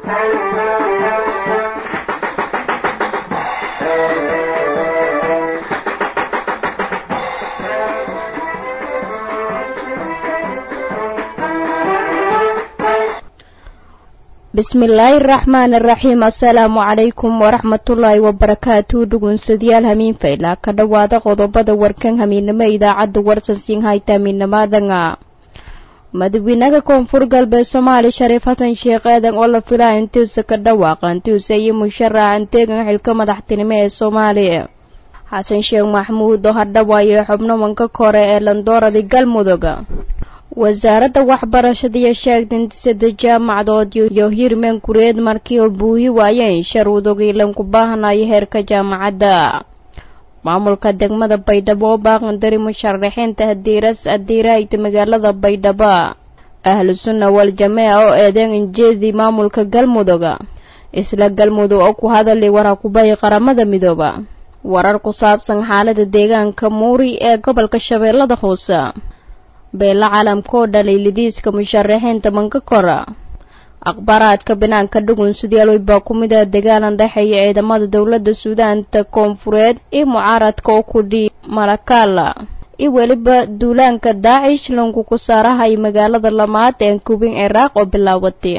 bismillaahi araxmaani araxiim assalaamu calaykum waraxmatullaahi wabarakaatu dhugunsadayaal hamiin faylaa ka dhowaada qodobada warkan hamiinimo idaacadda warsansiin hayta hamiinnimaadanga madaxweynaha koonfur galbeed soomaali shariif xasan sheekh aadan oo la filaa intiisa ka dhawaaqa intiisa iyo musharaxa inteegan xilka madaxtinimo ee soomaaliya xasan sheekh maxamuud oo hadhawaayo xubno wanka kore ee landooradii galmudug wasaaradda waxbarashada iyo sheegtay in saddex jaamacadood iyo hirmeen kureed markii oo buuhi waayeen sharuudogii lanku baahanayo heerka jaamacadda maamulka degmada baydhabo oo baaqandari musharaxiinta hadiiras hadiiraayta magaalada baydhabo ahlu sunna wal jameeca oo eedeen injeedii maamulka galmudug isla galmudug oo ku hadalay waraakubay qaramada midooba warar ku saabsan xaalada deegaanka muuri ee gobolka shabeellada hoose beela caalamka oo dhalay lidiiska musharaxiinta manka kora akhbaaraadka banaanka dhugun sidaalwey baa ku mid ah dagaalan dhexeeya ciidamada dowladda suudaanta koonfureed iyo mucaaradka oo ku dhii malakaala iyo weliba duulaanka daacish lanku ku saarahay magaalada lamaad ee kubin ciraaq oo bilaabatay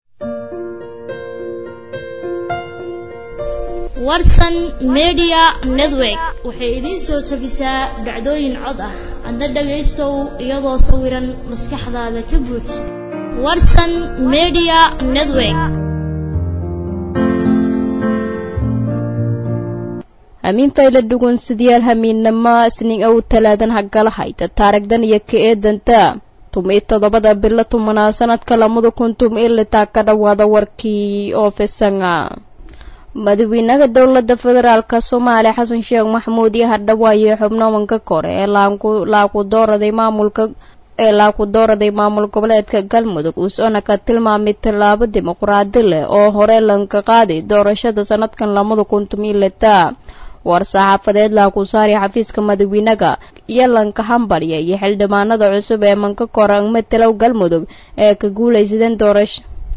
warsan media network waxay idiin soo tabisaa dhacdooyin cod ah adna dhagaystow iyadoo sawiran maskaxdaada ka buuj warsan media network hamiin fayla dhugun sidayaal hamiinnimo isniin ow talaadan hagalahayta taarigdan iyo ka eedanta tumi toddobada bilo tumanaa sanadka lamada kun tum ilitaa ka dhowaada warkii oo fisanga madaxweynaha dowladda federaalka soomaaliya xasan sheekh maxamuud iyo hadhawaayo xubno wanka kore ee laaku dooraday maamulka ee laaku dooraday maamul goboleedka galmudug uusona ka tilmaamay tallaabo dimuqraadi leh oo hore lanka qaaday doorashada sanadkan lamada kun tumilita war saxaafadeed laaku saari xafiiska madaxweynaga iyo lanka hambalya iyo xildhibaanada cusub ee manka kore matalow galmudug ee ka guulaysadeen doorasho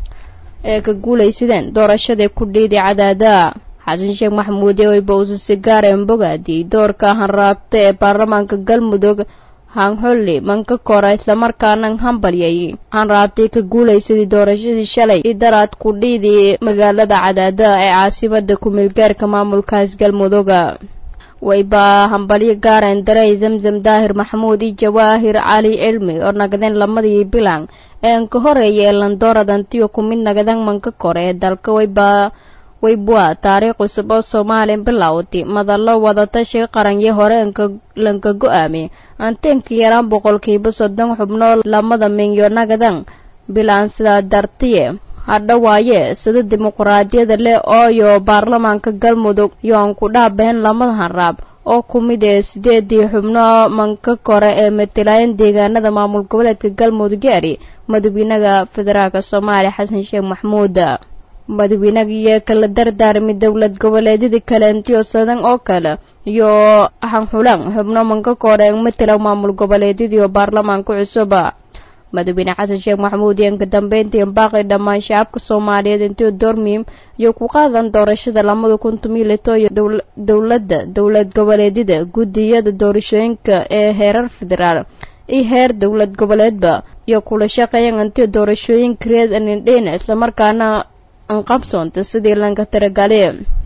ee ka guulaysadeen doorashadai ku dhiiday cadaada xasan sheekh maxamuud ee wayba-uuse sigaaren bogaadiyey doorka hanraabta ee baarlamaanka galmudug hanxulli manka kora islamarkaana hambalyay hanraabtay ka guulaysadii doorashadii shalay i daraad ku dhiidii magaalada cadaada ee caasimada ku-meelgaarka maamulkaas galmuduga wayba hambalyo gaaren darey zamzam daahir maxamuud iyo jawaahir cali cilmi oo nagadeen lamadii bilan een ka horeeya ee landooradantiyo ku mid nagadan manka kore ee dalka wayba waybua taariikh cusub oo soomaaliya bilowday madallo wadatashiga qaranyo hore lanka go-aamay anteenka yaraan boqolkiiba soddon xubnoo lamada minyo nagadan bilaan sidaa dartiye hadhawaaye sida dimuqraadiyada leh ooyo baarlamaanka galmudug yoan ku dhaabeen lamada hanraab oo ku mid ee sideedii xubno manka kore ee matalaayeen deegaanada maamul goboleedka galmudug gaari madaxweynaha federaalk soomaaliya xasan sheekh maxamuud madaxweynaga iyo kala dardaarmay dowlad goboleedyada kaleentiyo sadan oo kale iyo hanxulan xubno manka kore ee matala maamul goboleedyadiio baarlamaanka cusub madaxweyne xasan sheekh maxamuud iyo inka dambeyntii baaqi dhammaan shacabka soomaaliyeed intii doormiim iyo ku qaadan doorashada lamada kun tumilito iyo dowladda dowlad goboleedyada guddiyada doorashooyinka ee heerar federaal iyo heer dowlad goboleedba iyo kula shaqeeyan intii doorashooyinka reed anindheyna islamarkaana anqabsoonta sidii lanka tiragali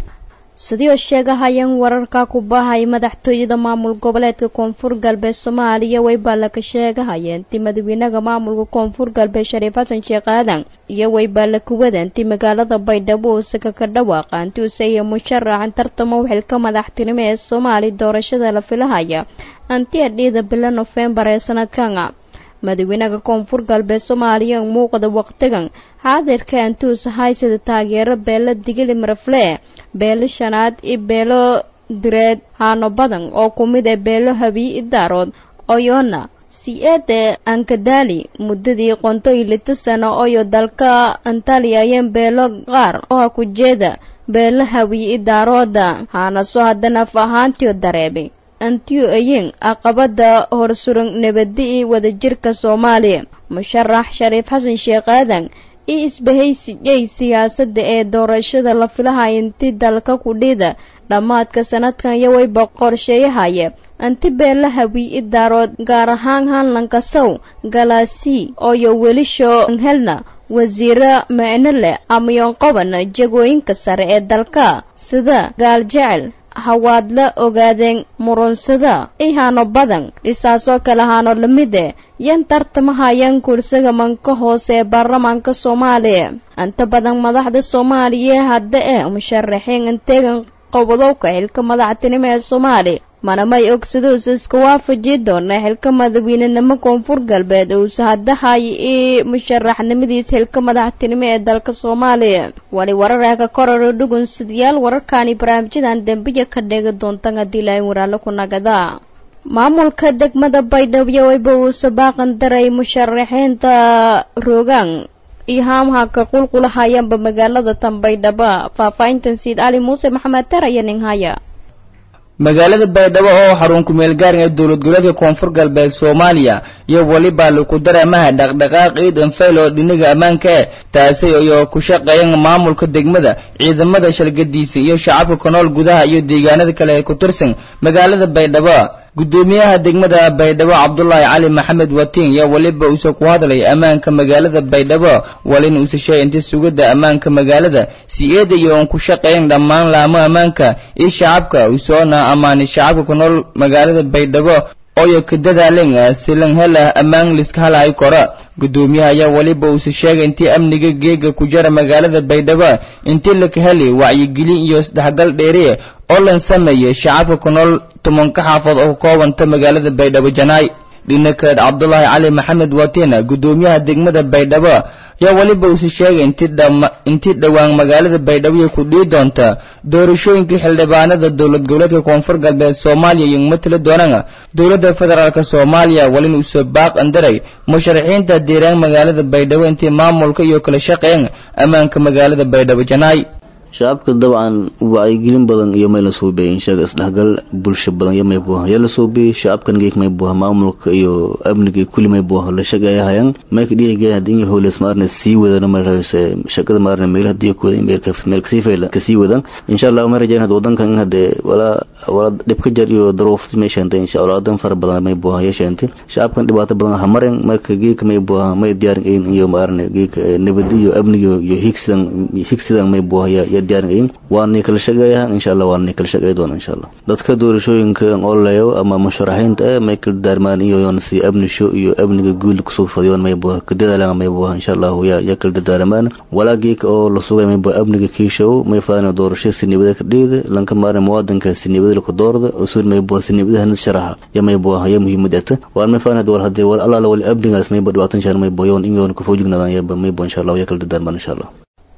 sidii oo sheegahayeen wararka ku bahay madaxtooyada maamul goboleedka koonfur galbeed soomaaliya waybaa laka sheegahayeen ti madaxweynaha maamulka koonfur galbeed shariif xasan sheekh aadan iyo waybaa laka wadan ti magaalada baydhabo uusaka ka dhawaaqa inti use iyo musharaxan tartamo xilka madaxtinimo ee soomaaliya doorashada la filahaya anti adhiida bilo nofembar ee sanadkan madaxweynaha koonfur galbeed soomaaliya muuqda waqtigan xaadirka antuus haysada taageero beelo digili marafle beelo shanaad iyo beelo direed haano badan oo ku mid ah beelo habiyi idaarood oyoona si-eede ankadaali muddadii qonto iyo lita sano oyo dalka antaliya ayeen beelo qaar oo ku jeeda beelo hawiye idaarooda haanaso haddana af ahaantiyo dareebay antiyo ayin aqabada horsuran nabadi iyo wadajirka soomaaliya musharax shariif xasan sheekh aadan iyo isbahaysigay siyaasadda ee doorashada la filahaya inti dalka kudhida dhammaadka sanadkan iyo wayba qorsheeyahaya anti beela hawi idaarood gaar ahaan hanlankasow galaasi ooyo welisho helna wasiiro micno leh amayoon qoban jagooyinka sare ee dalka sida gaaljecel hawaadla ogaadeen murunsada ihaano badan dhisaasoo kale haano lamide yan tartamahayaan kursiga manka hoose ee baarlamaanka soomaaliya inta badan madaxda soomaaliya hadda ee musharaxiin inteegan qobodowka xilka madaxtinimo ee soomaaliya mana may og siduusa iska waafaji doona xilka madaxweynenimo koonfur galbeed uusa haddahay i musharaxnimadiisa xilka madaxtinimo ee dalka soomaaliya wali wararaka kororo dhugun sidayaal wararkaani barnaamijyadan dembiya ka dheegi doontan haddii ilaahay waraalo ku nagada maamulka degmada baydhabo wayba uusa baaqan daray musharaxiinta roogaan iyo haamhaka qulqulahayaanba magaalada tan baydhabo faahfaahintan siid cali muuse maxamed ter iyo ninhaya magaalada baydhabo oo xarun kumeel gaaran ee dowlad goboleedka koonfur galbeed soomaaliya iyo weliba laku dareemaha dhaqdhaqaaq ciidan fayl oo dhinaga ammaanka eh taasi iyo ku shaqeeyan maamulka degmada ciidamada shalgadiisa iyo shacabka ku nool gudaha iyo deegaanada kale ee ku tirsan magaalada baydhabo gudoomiyaha degmada baydhabo cabdulaahi cali maxamed watiin iyo weliba uuse ku hadlay ammaanka magaalada baydhabo walin uuse sheegay inta sugidda ammaanka magaalada si eeda iyo oon ku shaqeeyan dhammaan laamo ammaanka iyo shacabka usoona ammaanay shacabka ku nool magaalada baydhabo ooyo ka dadaaleen silan hela ammaan liska halaay kora gudoomiyaha ayaa weliba uuse sheegay intii amniga geega ku jara magaalada baydhabo intii laka heli wacyigelin iyo isdhexgal dheeriye oo lan sameeyey shacabka ku nool tobanka xaafood oo ka koobanta magaalada baydhabo janaay dhinakaed cabdulaahi cali maxamed watina gudoomiyaha degmada baydhabo yaa weliba uuse sheegay intii dhowaan magaalada baydhabo iyo ku dhii doonta doorashooyinkii xildhibaanada dowlad goboleedka koonfur galbeed soomaaliya iyo matala doonana dowladda federaalk soomaaliya walin uuse baaq andaray musharaxiinta deeraan magaalada baydhabo intii maamulka iyo kala shaqeeyan ammaanka magaalada baydhabo janaay shacabka dabcan wacyigelin badan iyo may la suubiyay inshaga isdhexgal bulsho badan iyo may buuha yaa la suubiyay shacabkan geek may buuha maamulka iyo amniga kulli may buuha la shaqeeya hayan may ka dhiigay hadii howles maarna sii wadana may rabise shaqada maarna meel hadii ku wadan meel ka meel kasii fayla kasii wadan insha Allah ma rajayna hada wadankan hade wala wala dhib ka jar iyo daruufti may sheentay insha Allah wadan far badan may buuha ya sheentay shacabkan dhibaato badan ha marin marka geek may buuha may diyaar in iyo maarna geek nabad iyo amniga iyo higsidan higsidan may buuha ya diyaarinayn waanay kala shaqeeyaa insha allah waanay kala shaqeey doona insha allah dadka doorashooyinka oleeyo ama musharaxiinta eh may kala daarmaan iyo yoon si amnisho iyo amniga guud kusoo fadhiyoon may buuha ka dadaalaan may buuha insha allah ya ya kala dardaaramaan walaagiika oo la sugay may buuha amniga kiishow may faana doorasho si nibada ka dhiida lanka maaran muwaadinka si nibada ku doorda usul may buuha si nibada hanis sharaxa ya may buuha ya muhiimad ata waan may faana wal hadii wal allah wal amnigaas may buuha dhibaatan shan may buuha yoon in yoon ku foojignaadaan ya may buuha insha allah ya kala dardaarmaan insha allah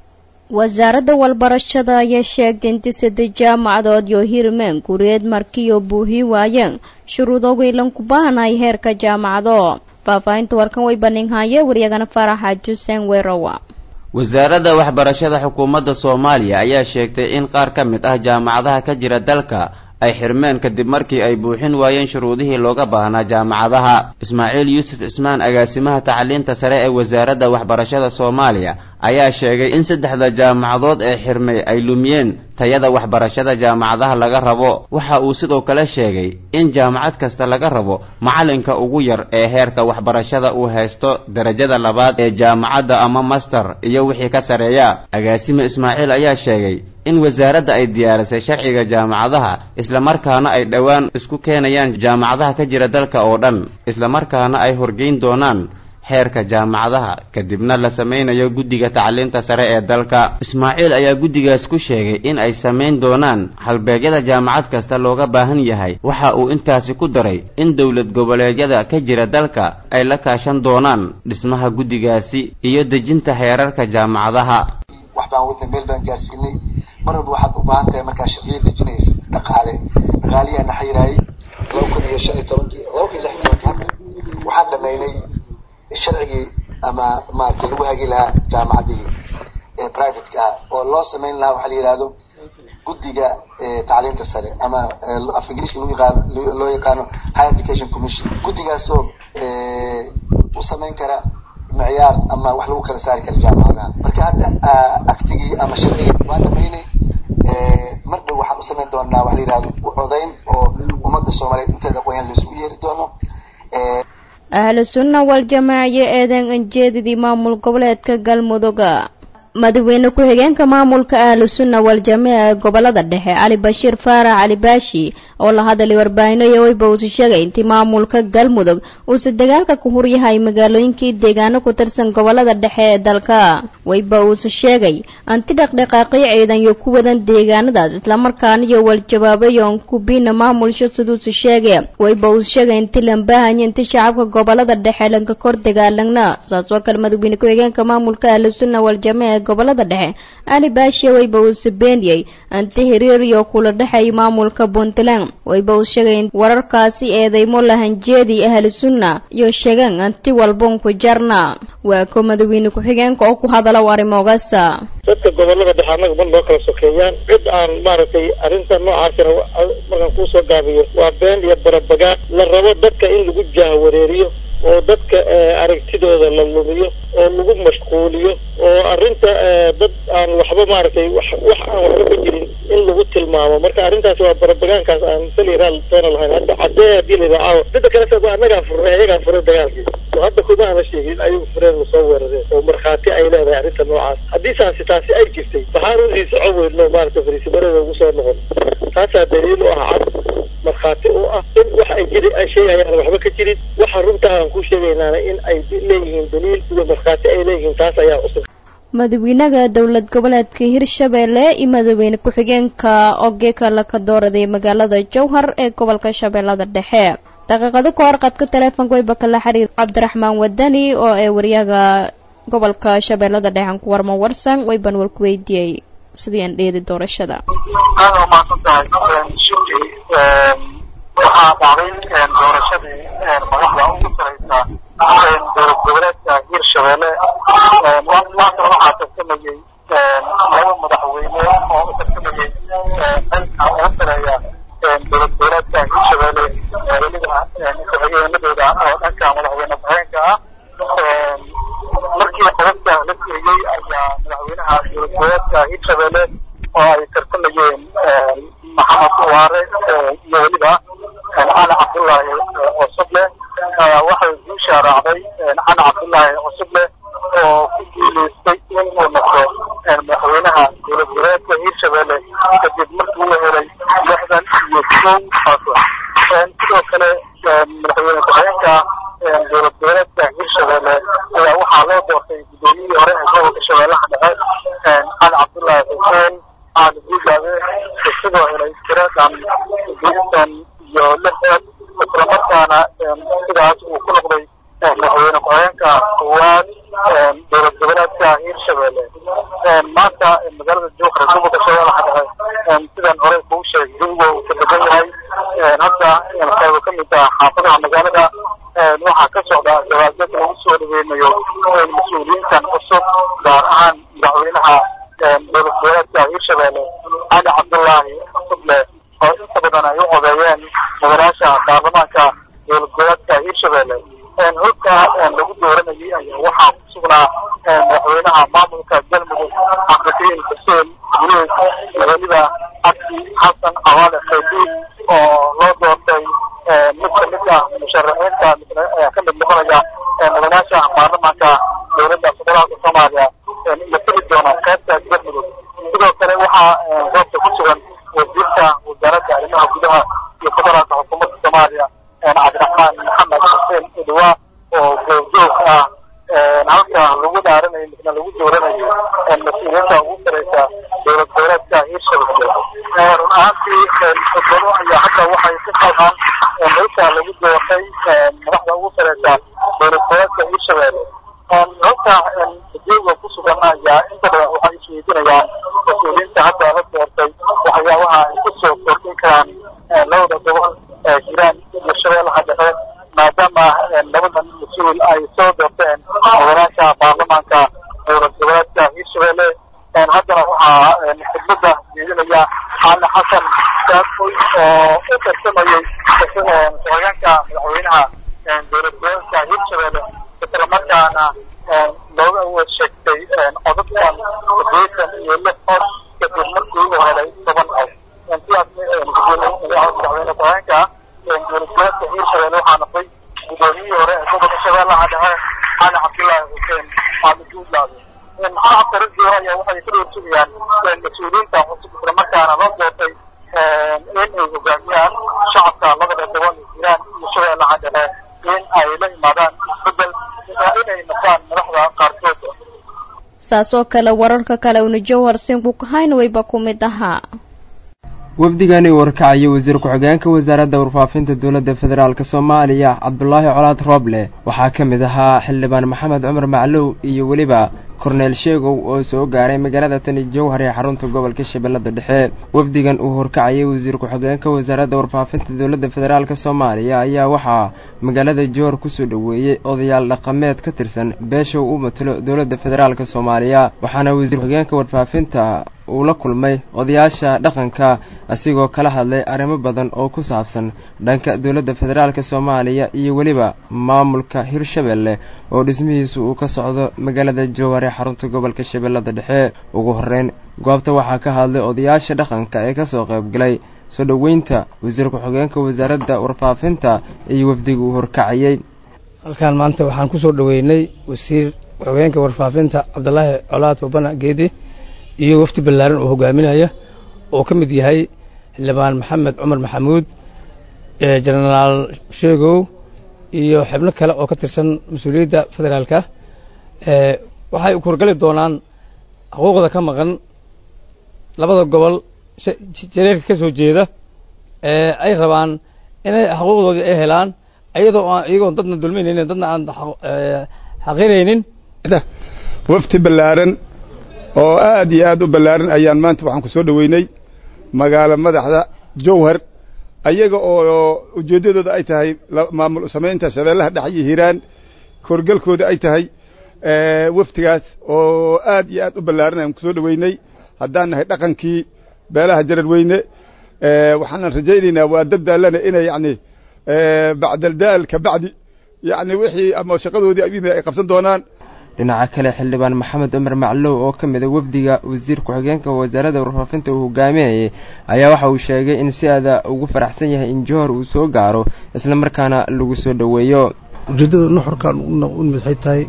wasaaradda walbarashada ayaa sheegtay intii saddex jaamacadood iyo hirmeen guriyeed markiyo buuhi waayeen shuruudogu ilan ku baahanay heerka jaamacado faahfaahinta warkan way baninhaye waryagana faraxa juseen werowa wasaaradda waxbarashada xukuumadda soomaaliya ayaa sheegtay in qaar ka mid ah jaamacadaha ka jira dalka ay xirmeen kadib markii ay buuxin waayeen shuruudihii looga baahnaa jaamacadaha ismaaciil yuusuf cismaan agaasimaha tacliinta sare ee wasaaradda waxbarashada soomaaliya ayaa sheegay in saddexda jaamacadood ee xirmay ay lumiyeen tayada waxbarashada jaamacadaha laga rabo waxa uu sidoo kale sheegay in jaamacad kasta laga rabo macalinka ugu yar ee heerka waxbarashada uu haysto darajada labaad ee jaamacadda ama master iyo wixii ka sareeya agaasime ismaaciil ayaa sheegay in wasaaradda ay diyaarisay sharciga jaamacadaha islamarkaana ay dhowaan isku keenayaan jaamacadaha ka jira dalka oo dhan islamarkaana ay horgeyn doonaan xeerka jaamacadaha kadibna la samaynayo guddiga tacliinta sare ee dalka ismaaciil ayaa guddigaas ku sheegay in ay samayn doonaan halbeegyada jaamacad kasta looga baahan yahay waxa uu intaasi ku daray in dowlad goboleedyada ka jira dalka ay la kaashan doonaan dhismaha guddigaasi iyo dejinta heerarka jaamacadaha wax baan wadna meel baan gaarsiinay mar walba waxaad u baahan tahay markaa sharciyo dejinaysa dhaqaale dhaqaaliyaa na xayiraayay laba kun iyo shan iyo tobankii laba kun iyo lix iyo tobankii hadda waxaan dhamaynay sharcigii ama maaragtay lagu hagi lahaa jaamacadihii ee privateka ah oo loo samayn lahaa waxaa la yihahdo guddiga tacliinta sare ama af ingiriiska lagu yaqaano loo yaqaano higher education commission guddigaasoo u samayn kara micyaar ama wax lagu kala saari kara jaamacadaha marka hadda actigii ama sharcigii waa dhamaynay mar dhow waxaan u samayn doonaa waxa la yihahdo u codayn oo ummadda soomaaliyeed inteeda aqoonyahan laisugu yeeri doono ahlu sunna wal jamaaciyo eedan anjeedidii maamul goboleedka galmuduga madaxweyne ku-xigeenka maamulka ahlu sunna wal jamaaca ee gobolada dhexe cali bashiir faarax cali baashi oo la hadalay warbaahinaya weyba uusa sheegay intii maamulka galmudug uusa dagaalka ku huryahay magaalooyinkii deegaano ku tirsan gobolada dhexe ee dalka weyba uusa sheegay anti dhaqdhaqaaqyo ciidan iyo ku wadan deegaanadaas islamarkaana iyo waljawaabayoon kubiina maamulsho siduusa sheegay weyba uusa sheegay inti lambahanya inti shacabka gobolada dhexe lanka kor dagaalagna saas oo kale madaxweyne ku-xigeenka maamulka ahlu sunna wal jamaaca ee gobolada dhexe ali baashiya weyba uusa beeniyey anti hiriir iyo kula dhexay maamulka puntland wayba uu sheegay in wararkaasi eedeymo lahanjeedii ahlu sunna iyo sheegaan anti walbon ku jarna waa ko madaxweyne ku-xigeenka oo ku hadala arrimoogaasa dadka gobolada dhexe annaga ban loo kala sokeeyaan cid aan maaragtay arrinta noocaasina markaan kuusoo gaabiyo waa been iyo barabagaan la rabo dadka in lagu jahwareeriyo oo dadka aragtidooda la lumiyo oo lagu mashquuliyo oo arrinta dad aan waxba maaragtay wax wax aan waxba ka jirin in lagu tilmaamo marka arrintaasi waa barabagaankaas aan sali raal toona lahayn hadda caddee haddii la yidhaha caawa midda kale sa annagaa furnay ayagaa furay dagaalkii oo hadda kuma ana sheegin ayagu fureen ma soo weerareen oo markhaati ay leedahay arrinta noocaas haddii saasi taasi ay jirtay maxaan usii soco weydno maaragtay fariisimarada ugu soo noqon taasaa daliil u ah cad markhaati u ah in wax ay jiri ay sheegayaan waxba ka jirin waxa runtaa aan ku sheegaynaana in ay leeyihiin daliil iyo markhaati ay leeyihiin taas ayaa cusub madaxweynaha dowlad goboleedka hirshabeelle iyo madaxweyne ku-xigeenka ogeeka laka dooraday magaalada jowhar ee gobolka shabeellada dhexe daqiiqado ka hor qadka taleefonka wayba kala xiriir cabdiraxmaan wadani oo ee waryaga gobolka shabeellada dhexe aan ku warmo warsan wayban war ku weydiiyey sidii aan dheedi doorashada aada waa mahadsantahay shirki waxaa dhacday doorashadii madaxda ugu sareysa dowlad goboleedka hirshabeelle maanta waxaa tartamayey laba madaxweyne oo u tartamayey xilka ugu sareeya dowlad goboleedka hirshabeelle weliba ku-xigeenadooda oo dhanka madaxweyne ku-xigeenka ah markii qodobka la geeyey ayaa madaxweynaha dowlad goboleedka hirshabeelle oo ay tartamayeen maxamed waare iyo weliba cali cabdullaahi cusuble waxay guusha raacday cali cabdullaahi cusuble oo ku guuleystay inuu noqdo madaxweynaha dowlad goboleedka hirshabeelle kadib markii uu helay lixdan iyo kow codka sidoo kale madaxweyne ku-xigeenka dowlad goboleedka hirshabeelle ayaa waxaa loo doortay gudoomiyihii hore ee gobolka shabeellaha dhexe cali cabdullaahi xuseen cali guudaabe isagoo helay tiradan geestan iyo lixdan islamarkaana sidaas uu ku noqday madaxweyne ku-xigeenka koowaad dowlad goboleedka hirshabeelle maanta magaalada jowhar gobolka shabeellaha dhexe sidan hore kuu sheegay jawiga uu ka degan yahay hadda qaybo ka mid ah xaafadaha magaalada waxaa ka socda dabaaldeg lagu soo dhaweynayo mas-uuliyiintan cusub gaar ahaan madaxweynaha dowlad goboleedka hirshabeelle cali cabdullaahi cusuble oo inta badan ay u codeeyeen mudanaasha baarlamaanka dowlad goboleedka hirshabeelle holka lagu dooranayay ayaa waxaa ku sugnaa madaxweynaha maamulka galmudug cabdikariim xuseen guleed weliba cabdi xasan cawaale khaydiid oo loo doortay mid ka mid ah musharaxiinta ka mid noqonaya mudanaasha baarlamaanka dowladda federaalka soomaaliya la tegi doona qaybta galmudug sidoo kale waxaa goobta ku sugan wasiirka wasaaradda arrimaha gudaha iyo federaalka xukuumadda soomaaliya cabdiraxmaan maxamed xuseen udwa oo goobjoog ah halka lagu dhaaranayo misna lagu dooranayo mas-uuliyiinta ugu sareysa dowlad goboleedka hirshabeelle run ahaantii xudbado ayaa hadda waxay ku qalqaan halka lagu doortay madaxda ugu sareysa dowlad goboleedka hirshabeelle halka jooga ku sugan ayaa inta badan waxay isweydiinayaan mas-uuliyiinta hadda la doortay waxyaabaha ay kusoo kordhin karaan labada gobol jiraan iyo shabeellaha dhexe maadaama labadan mas-uul ay soo doorteen mudanaasha baarlamaanka dowlad goboleedka hirshabeelle haddana waxaa khidmada jeedinaya cali xasan saakoy oo u tartamayey ku-xigeenka madaxweynaha dowlad goboleedka hirshabeelle islamarkaana iyo lix cod kadib markii uu helay toban cod sidaas madaxweyne ku-xigeenka dowlad goboleedka hiirshabelle waxaa noqday gudoomiyihii hore ee gobolka shabeellaha dhexe cali cabdullaahi xuseen maxamed juudlaade shacabka raggiiho ayaa waxay ka doorsugayaan mas-uuliyiinta cusub islamarkaana loo doortay in ay hogaamiyaan shacabka labada gobol hiiraan iyo shabeellaha dhexe in ay la imaadaan isbedel waa inay noqdaan madaxda qaarkood saas oo kale wararka kale una jowhar sinkukahayn wayba ku mid ahaa wafdigani warkacaya wasiir ku-xigeenka wasaaradda warfaafinta dowladda federaalk soomaaliya cabdulaahi colaad rooble waxaa ka mid ahaa xildhibaan maxamed cumar maclow iyo weliba korneel sheegow oo soo gaaray magaalada tani jowhar ee xarunta gobolka shabeellada dhexe wafdigan uu horkacayay wasiir ku-xigeenka wasaaradda warfaafinta dowladda federaalk soomaaliya ayaa waxaa magaalada jowhar kusoo dhoweeyey odayaal dhaqameed ka tirsan beesha uu u matalo dowladda federaalk soomaaliya waxaana wasiir ku-xigeenka warfaafinta uu la kulmay odayaasha dhaqanka asigoo kala hadlay arrimo badan oo ku saabsan dhanka dowladda federaalk soomaaliya iyo weliba maamulka hirshabelle oo dhismihiisu uu ka socdo magaalada jowhar ee xarunta gobolka shabeellada dhexe ugu horreyn goobta waxaa ka hadlay odayaasha dhaqanka ee kasoo qaybgalay soo dhoweynta wasiir ku-xigeenka wasaaradda warfaafinta iyo wafdiga uu horkacayey halkaan maanta waxaan kusoo dhoweynay wasiir ku-xigeenka warfaafinta cabdulaahi colaad babana geedi iyo wafdi ballaaran oo hogaaminaya oo ka mid yahay xildhibaan maxamed cumar maxamuud jenaraal sheegow iyo xibno kale oo ka tirsan mas-uuliyadda federaalka waxay kurgali doonaan xuquuqda ka maqan labada gobol jareerka ka soo jeeda ay rabaan inay xuquuqdoodii ay helaan iyadoo aan iyagoon dadna dulminaynin dadna aan xaqiraynin wafti ballaaran oo aad iyo aad u ballaaran ayaan maanta waxaan ku soo dhoweynay magaalo madaxda jowhar ayaga oo ujeeddadooda ay tahay maamul samaynta shabeellaha dhexe iyo hiiraan korgalkooda ay tahay waftigaas oo aad iyo aad u ballaaran ayaan ku soo dhoweynay haddaan nahay dhaqankii beelaha jararweyne waxaanan rajaynaynaa waa dad daallana inay yacni bacdaldaal ka bacdi yacni wixii ama shaqadoodii ay qabsan doonaan dhinaca kale xildhibaan maxamed cumar maclow oo ka mid a wafdiga wasiir ku-xigeenka wasaaradda warfaafinta uu hogaaminayay ayaa waxa uu sheegay in si aada ugu faraxsan yahay in johor uu soo gaaro isla markaana lagu soo dhoweeyo ujeeddada nuxurkan u mid waxay tahay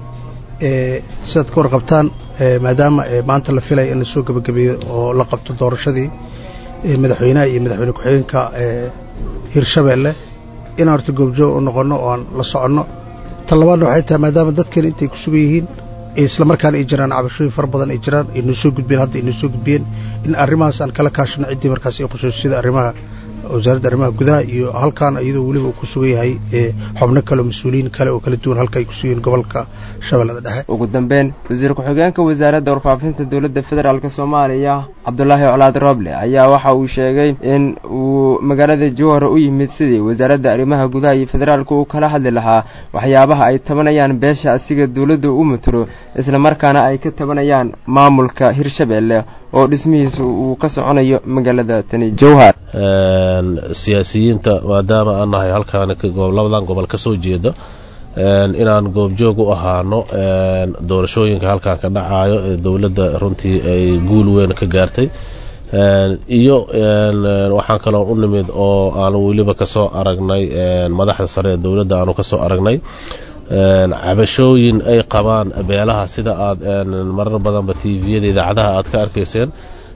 sidaad ka warqabtaan maadaama maanta la filaya in lasoo gebagabeeyo oo la qabto doorashadii madaxweynaha iyo madaxweyne ku-xigeenka hirshabeelle inaan horta goobjoog u noqonno oo aan la soconno tan labaadna waxay tahay maadaama dadkeena intay ku sugan yihiin isla markaana ay jiraan cabashooyin fara badan ay jiraan ay noo soo gudbeen hadda ay noo soo gudbiyeen in arrimahaas aan kala kaashano ciddii markaas ay khusayso sida arrimaha wasaaradda arrimaha gudaha iyo halkaan iyadoo weliba uu ku sugan yahay xubno kale oo mas-uuliyiin kale oo kala duwan halka ay ku sugan gobolka shabeellada dhexe ugu dambeyn wasiir ku-xigeenka wasaaradda warfaafinta dowladda federaalk soomaaliya cabdulaahi colaad rooble ayaa waxa uu sheegay in uu magaalada jowhar u yimid sidii wasaaradda arrimaha gudaha iyo federaalka uu kala hadli lahaa waxyaabaha ay tabanayaan beesha asiga dowladda u matalo isla markaana ay ka tabanayaan maamulka hirshabelle oo dhismihiisa uu ka soconayo magaalada tani jowhar siyaasiyiinta maadaama aan nahay halkaan labadan gobol ka soo jeeda inaan goobjoog u ahaano doorashooyinka halkaan ka dhacayo ee dowladda runtii ay guul weyn ka gaartay iyo waxaan kaloo u nimid oo aanu weliba kasoo aragnay madaxda sare ee dowladda aanu kasoo aragnay cabashooyin ay qabaan beelaha sida aad marar badanba tviyada idaacadaha aad ka arkayseen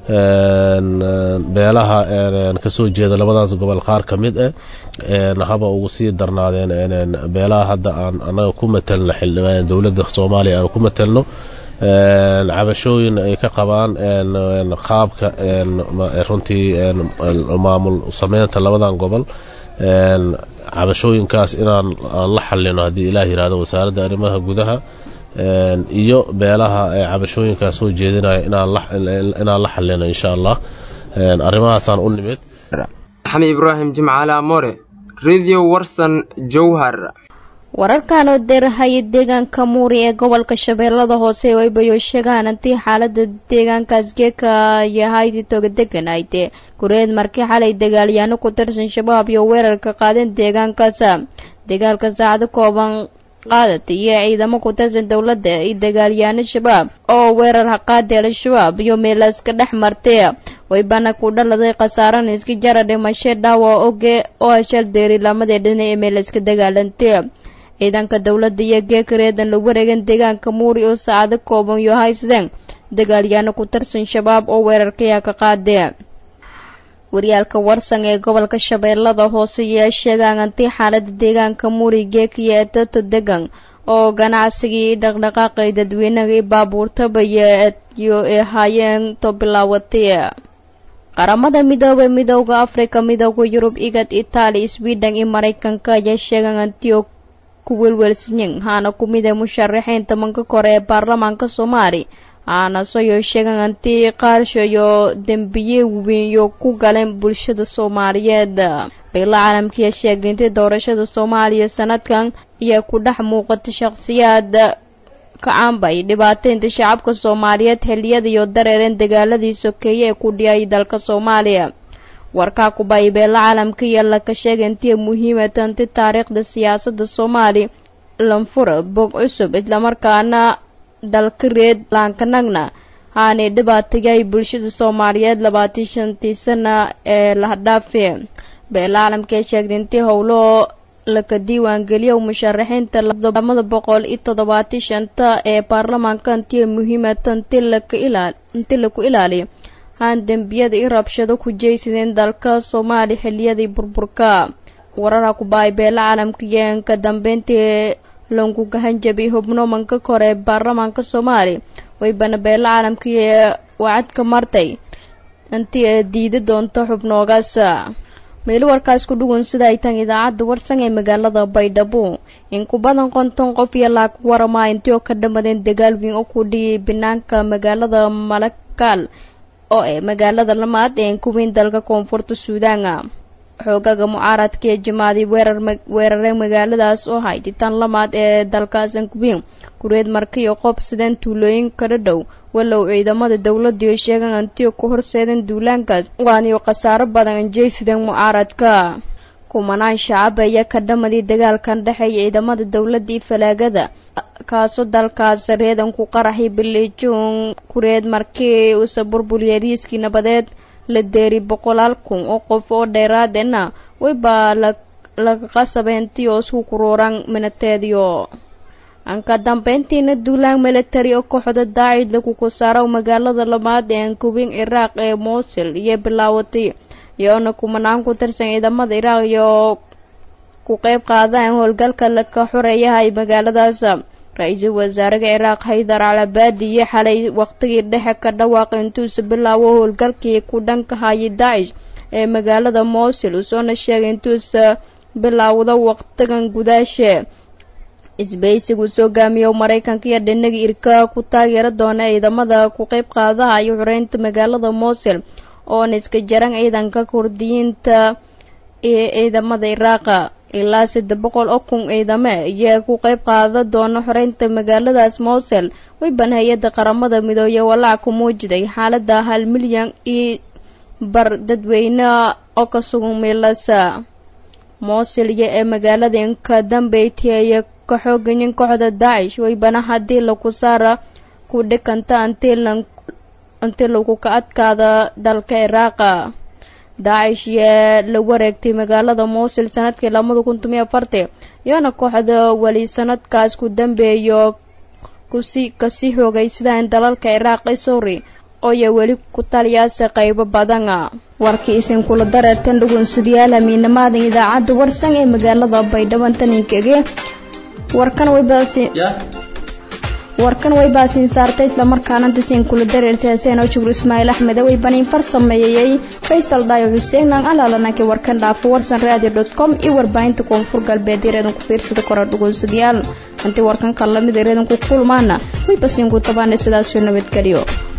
beelaha kasoo jeeda labadaas gobol qaar ka mid ah haba ugu sii darnaadeen beelaha hadda aan anaga ku matelno xildhibaan dowladda soomaaliya aan ku matelno cabashooyin ay ka qabaan qaabka runtii maamul sameynta labadan gobol cabashooyinkaas inaan aan la xalino haddii ilaah yihahdo wasaaradda arrimaha gudaha iyo beelaha cabashooyinkaas soo jeedinaya inaan la xalino insha allah arrimahaasaan u nimid maxamed ibraahim jimcaale amore radio warsan jowhar wararkan oo deerahaya deegaanka muuri ee gobolka shabeellada hoose oo ay bayo sheegaan haddii xaalada deegaankaas geeka yahay toga deganayde gureed markii xalay dagaalyaano ku tirsan shabaab iyo weerarka qaadeen deegaankaas dagaalka saacado kooban qaadad iyo ciidamo ku tirsan dowladda iyo dagaalyaano shabaab oo weerar haqaadi al-shabaab iyo meelaaska dhex martay waybana ku dhaladay khasaarana iska jara dhimasho dhaawa oge oo ashal deeri lamadii dhinac ee meelaiska dagaalantay ciidanka dowladda iyo geekareedan la wareegan deegaanka muuri oo saacado kooban iyo haysdeen dagaalyaano ku tirsan shabaab oo weerarkayaa ka qaadee waryaalka warsan ee gobolka shabeellada hoose ayaa sheegaan antii xaalada deegaanka muuri geekiya ee dato degan oo ganacsigii dhaqdhaqaaqay dadweynaha i baabuurtaba iyo ee haayeen to bilaawatay qaramada midoobay midooda afrika midooda yurub igad itaali sweden iyo maraykanka ayaa sheegaan antio ku welwelsanyin haana ku mid ee musharaxiinta manka kore ee baarlamaanka soomaali haana soyo sheegaan antii qaarsho iyo dembiye weynyo ku galeen bulshada soomaaliyeed beela caalamkiiya sheegtay intii doorashada soomaaliya sanadkan ayaa ku dhex muuqata shakhsiyaad ka caanbay dhibaateynta shacabka soomaaliyeed xilliyada iyo dareereen dagaaladii sokeeye ee ku dhiyay dalka soomaaliya warkaa kubay beela caalamka iyo laka sheegay intii muhiima tanti taariikhda siyaasadda soomaali lanfura bog cusub islamarkaana dalka reed laankanagna haanay dhibaatayay bulshada soomaaliyeed labaatii shantii sana ee lahadhaafe beela caalamka ee sheegtay intii howlo laka diiwaangeliyo musharaxiinta lamada boqol iyo toddobaatii shanta ee baarlamaanka intii muhiimata inti laka ilaal inti laku ilaaliyo haan dembiyada i rabshado ku jeysadeen dalka soomaaliya xiliyadii burburka warara kubaay beela caalamka iyo ka dambeyntii langu gahanjabi hubno manka kore ee baarlamaanka soomaaliya waybana beela caalamka iyo wacadka martay intii ay diidi doonto xubnoogaas meelo warkaas ku dhugun sida ay tan idaacadda warsan ee magaalada baydhabo in ku badan konton qof iyo laag warama intii oo ka dhamadeen dagaal weyn oo ku dhiyay banaanka magaalada malakaal oo ee magaalada lamaad ee kuweyn dalka koonfurta suudaana xoogaga mucaaradka ee jimaaday weerar weerareen magaaladaas oo haytay tan lamaad ee dalkaas ankuweyn kureed marka iyo qob sideen tuulooyin kala dhow walow ciidamada dowladda iyo sheegaan antiyo ku horseedeen duulaankaas waaniyo khasaaro badan anjeysideen mucaaradka kumanaan shacab ayaa ka dhamadii dagaalkan dhexeeya ciidamada dowladda iyo falaagada kaasoo dalkaas reedan ku qaraxay bilijuun kureed markii uusa burburiyay riiskii nabadeed la deeri boqolaal kun oo qof oo dheeraadena waybaa laga qasabeentii oo isku kuruuran minateediyo anka dambeyntiina duulaan military oo kooxda daacid lagu kusaaro magaalada labaad ee ankuweyn ciraaq ee mosul iyo bilaawatay iyoona kumanaan ku tirsan ciidamada iraaq iyo ku qeyb qaadaan howlgalka laka xoreeyahay magaaladaas ra-iisul wasaaraha ciraaq haydar calabaadi iyo xalay waqtigii dhexe ka dhawaaqay intuusa bilaabo howlgalkii ku dhanka hayay daacish ee magaalada mosul usoona sheegay intuusa bilaawdo waqtigan gudaashe isbaysigu soo gaamiyo maraykanka iyo dhinaga irka ku taageera doona ciidamada ku qeyb qaadaha iyo xoreynta magaalada mosul oona iska jaran ciidanka kurdiyiinta ee ciidamada iraaqa ilaa saddex boqol oo kun ciidame ayaa ku qeyb qaada doona xoreynta magaaladaas mosul wayban hay-adda qaramada midooye walaac ku muujiday xaalada hal milyan iyo bar dadweyne oo ka sugan meelasa mosul iyo ee magaalada inka dambeyti ka xoogayin kooxda daacish waybana haddii laku saara ku dhikanta intii lagu ka adkaada dalka iraaqa daacish yaa la wareegtay magaalada mosul sanadkii labada kun tomiyo afartii iyoona kooxda weli sanadkaas ku dambeeyo kusi kasii xoogaysadaan dalalka iraaq iyo suuri ooya weli ku taliyaasa qaybo badana warkii isin kula dareertan dhugunsidayaal hamiinamaadan idaacadda warsan ee magaalada baydhabo taninkege warkan waybaasi warkan way baasiin saartay islamarkaana dasiin kula dareersaaseen oo jubur ismaaciil axmed way baniin far sameeyey faysal dhaayo xuseen aan alaalanaki warkan dhaafo warsan radio dot com iyo warbaahinta koonfur galbeed ireedan ku fiirsada kora dhugunsadayaal intii warkan kan lamid ireedan ku kulmaana way basiin ku tabaana sidaasoo nabadgeliyo